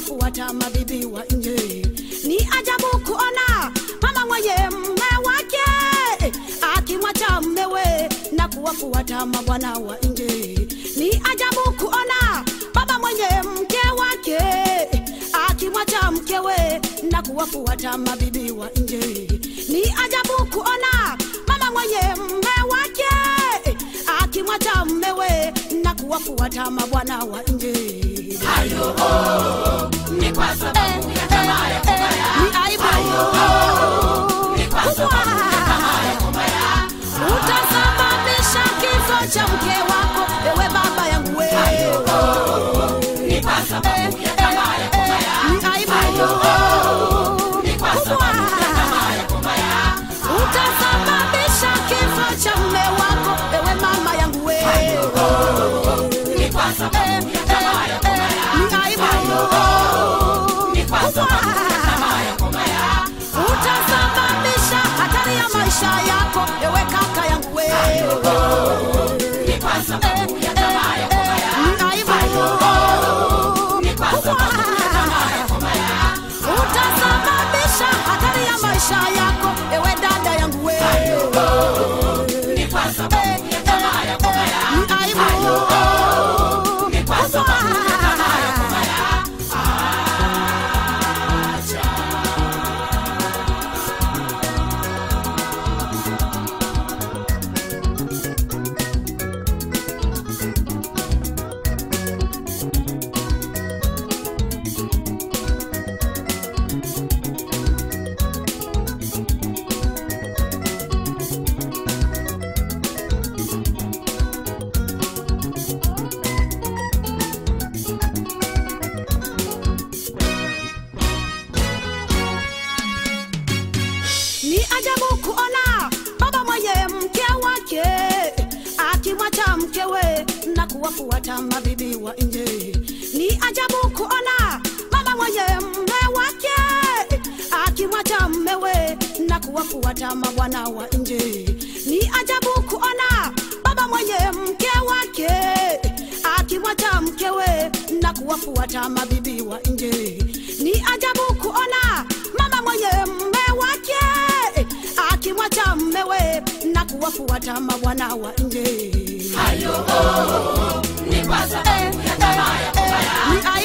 kuwafuata mabibi wa nje. Ni ajabu kuona mama mwenye mme wake akimwacha mmewe na kuwafuata mabwana wa nje. Ni ajabu kuona baba mwenye mke wake akimwacha mkewe na kuwafuata mabibi wa nje. Ni ajabu kuona mama mwenye mme wake akimwacha mmewe na kuwafuata mabwana wa nje. Hayo oh, ni kwa sababu ya tamaa ya kubaya. Ni aibu Ni kwa sababu ya tamaa ya kubaya. utasababisha kifo cha mke wako, ewe baba yangu we. Ni kwa sababu ya tamaa ya kubaya. Ni aibu Ni kwa sababu ya tamaa ya kubaya. utasababisha kifo cha mme wako, ewe mama yangu we. Ni kwa sababu ya tamaa ya kubaya. Ni aibu Ni kwa sababu ya tamaa ya kubaya. utasababisha hatari ya maisha yako, ewe kaka yangu we. Ni kwa sababu ya tamaa ya kubaya. Ni aibu Ni kwa sababu ya tamaa ya kubaya. utasababisha hatari ya maisha yako, ewe dada yangu we. Ni kwa sababu ya tamaa ya kubaya. Ni aibu Ni kwa sababu ya tamaa ya kubaya. Ni ajabu kuona baba mwenye mke wake akimwacha mkewe na kuwafuata mabibi wa nje. Ni ajabu kuona baba mwenye mme wake akimwacha mmewe na kuwafuata mabwana wa nje. Ni ajabu kuona baba mwenye mke wake akimwacha mkewe na kuwafuata mabibi wa nje. Ni ajabu kuona mama mwenye mme wake akimwacha mmewe na kuwafuata mabwana wa nje. Hayo oh, ni kwa sababu ya tamaa ya kubaya. Ni